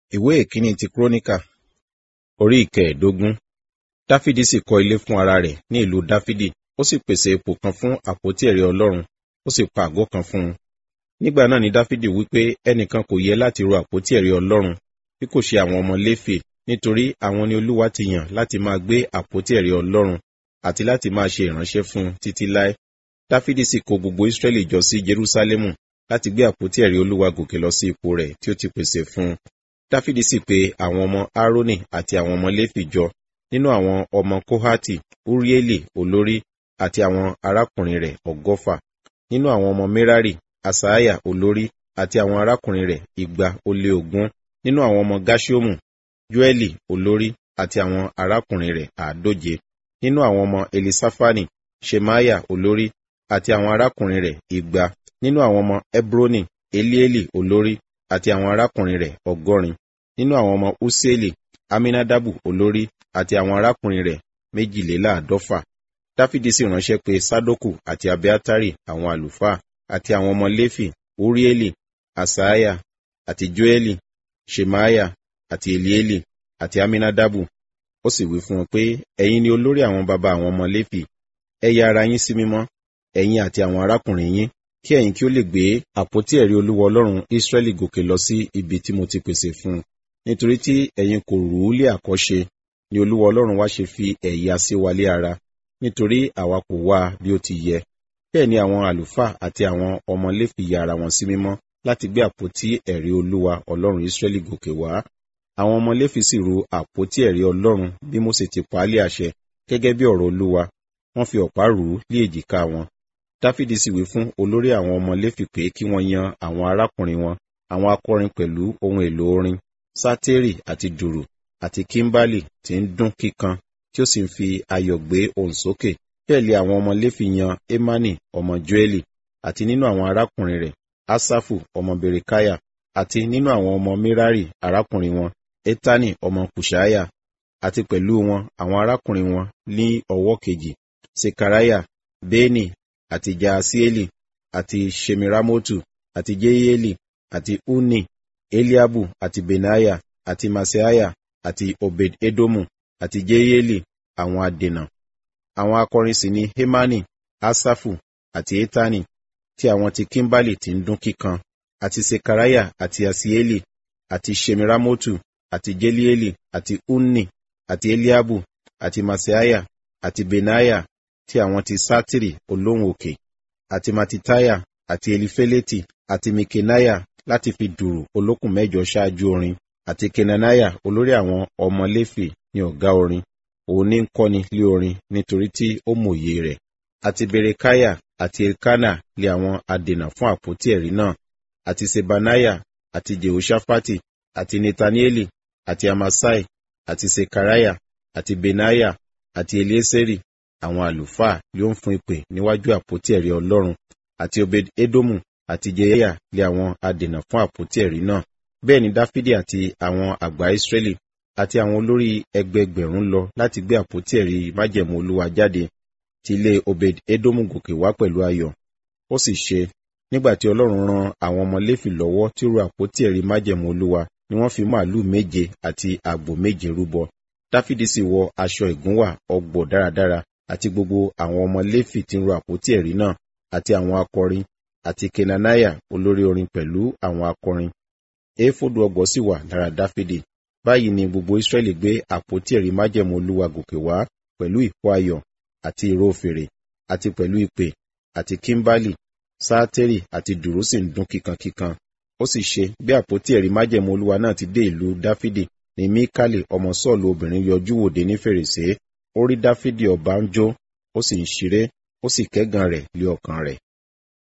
ìwé ìkíní ti kúrónìkà orí ìkẹẹ̀ẹ́dógún dáfídì sì kọ́ ilé fún ara rẹ̀ ní ìlú dáfídì ó sì pèsè ipò kan fún àpótí ẹ̀rí ọlọ́run ó sì pa àgọ́ kan fún un nígbà náà ni dáfídì wípé ẹnìkan kò yẹ láti ro àpótí ẹ̀rí ọlọ́run bí kò ṣe àwọn ọmọ léfè nítorí àwọn ni olúwa ti yàn láti máa gbé àpótí ẹ̀rí ọlọ́run àti láti máa ṣe ìránṣẹ́ fún un títí láé dáfídì sì kó gbogbo ísírẹ́lì jọ sí jerúsálẹ́mù láti gbé àpótí ẹ̀rí olúwa gòkè lọ sí ipò rẹ̀ tí ó ti pèsè fún un dáfídì sì pe àwọn ọmọ aaroni àti àwọn ọmọ léfì jọ nínú àwọn ọmọ kóhátì urieli olórí àti àwọn arákùnrin rẹ̀ ọgọ́fà nínú àwọn ọmọ merari asaiah olórí àti àwọn arákùnrin rẹ̀ igba ó lé ogún nínú àwọn ọmọ gashiomu joeli olórí àti àwọn arákùnrin rẹ̀ àádóje nínú àwọn ọmọ elisafani shemaya olórí àti àwọn arákùnrin rẹ̀ igba nínú àwọn ọmọ hebroni elieli olórí àti àwọn arákùnrin rẹ̀ ọgọ́rin nínú àwọn ọmọ useli aminadabu olórí àti àwọn arákùnrin rẹ̀ méjìléláàádọ́fà dáfídì sì ránṣẹ́ pé sadoku àti abiatari àwọn àlùfáà àti àwọn ọmọ léfì urieli asaiah àti joeli shemaya àti elieli àti aminadabu ó sì wí fún wọn pé ẹ̀yin ni olórí àwọn baba àwọn ọmọ léfì ẹ ya ara yín sí mímọ́ ẹ̀yin àti àwọn arákùnrin yín kí ẹ̀yin kí ó lè gbé àpótí ẹ̀rí olúwa ọlọ́run ísírẹ́lì gòkè lọ sí ibi tí mo ti pèsè fún un nítorí tí ẹ̀yin kò rú lé àkọ́ṣe ni olúwa ọlọ́run wá ṣe fi ẹ̀yà sí wa lé ara nítorí àwa kò wá bí ó ti yẹ bẹ́ẹ̀ ni àwọn àlùfáà àti àwọn ọmọ léfì ya ara wọn sí mímọ́ láti gbé àpótí ẹ̀rí olúwa ọlọ́run ísírẹ́lì gòkè wá àwọn ọmọ léfì sì ru àpótí ẹ̀rí ọlọ́run bí mósè ti pa á lé àṣẹ gẹ́gẹ́ bí ọ̀rọ̀ olúwa wọ́n fi ọ̀pá rù ú lé èjìká wọn dáfídì sì wí fún olórí àwọn ọmọ léfì pé kí wọ́n yan àwọn arákùnrin wọn àwọn akọrin pẹ̀lú ohun èlò orin sátérì àti dùrù àti kímbálì tí ń dún kíkan tí ó sì ń fi ayọ̀ gbé ohùn sókè bẹ́ẹ̀ lé àwọn ọmọ léfì yan emani ọmọ joeli àti nínú àwọn arákùnrin rẹ̀ asafu ọmọ berekaya àti nínú àwọn ọmọ mirari arákùnrin wọn etani ọmọ kushaya àti pẹ̀lú wọn àwọn arákùnrin wọn ní ọwọ́ kejì sekaraya beni àti jaasieli àti shemiramotu àti jeyeli àti uni eliabu àti benaya àti maseaya àti obed edomu àti jeyeli àwọn adènà àwọn akọrin sì ni hemani asafu àti etani tí àwọn ti kimbali ti ń dún kíkan àti sekaraya àti asieli àti shemiramotu àti jelieli àti uni àti eliabu àti maseaya àti benaya tí àwọn ti sátìrì olóhùn òkè àti matitaya àti elifeleti àti mikenaya láti fi dùrù olókùn mẹ́jọ ṣáájú orin àti kenanaya olórí àwọn ọmọ léfì ní ọ̀gá orin òun ní ń kọ́ni lé orin nítorí tí ó mòye rẹ̀ àti berekaya àti elkana lé àwọn adènà fún àpótí ẹ̀rí náà àti sebanaya àti jehoshapati àti netanieli àti amasai àti sekaraya àti benaya àti elieseri àwọn àlùfáà ló ń fún ìpè níwájú àpótí ẹ̀rí ọlọ́run àti obed edomu àti jeya lé àwọn adènà fún àpótí ẹ̀rí náà bẹ́ẹ̀ ni dáfídì àti àwọn àgbà ìsírẹ́lì àti àwọn olórí ẹgbẹgbẹ̀rún lọ láti gbé àpótí ẹ̀rí májẹ̀mú olúwa jáde ti ilé obed edomu gòkè wá pẹ̀lú ayọ̀ ó sì ṣe nígbà tí ọlọ́run ran àwọn ọmọ léfì lọ́wọ́ tí ó ru àpótí ẹ̀rí májẹ̀mú olúwa ni wọ́n fi màálù méje àti àgbò méje rúbọ dáfídì sì wọ aṣọ ìgúnwà ọgbọ̀ dáradára àti gbogbo àwọn ọmọ léfì tí ń ru àpótí ẹ̀rí náà àti àwọn akọrin àti kenanaya olórí orin pẹ̀lú àwọn akọrin éfódù ọgbọ̀ sì wà lára dáfídì báyìí ni gbogbo israẹli gbé àpótí ẹ̀rí májẹ̀mú olúwa gòkè wá pẹ̀lú ìkó ayọ̀ àti ìró fèrè àti pẹ̀lú ìpè àti kímbálì sáátẹ́rì àti dùrú sì ń dún kíkankíkan ó sì ṣe bí àpótí ẹ̀rí májẹ̀mú olúwa náà ti dé ìlú dáfídì ní míkálì ọmọ sọ́ọ̀lù obìnrin yọjú wòde ní fèrèsé ó rí dáfídì ọba ń jó ó sì ń ṣeré ó sì kẹ́gàn rẹ̀ lé ọkàn rẹ̀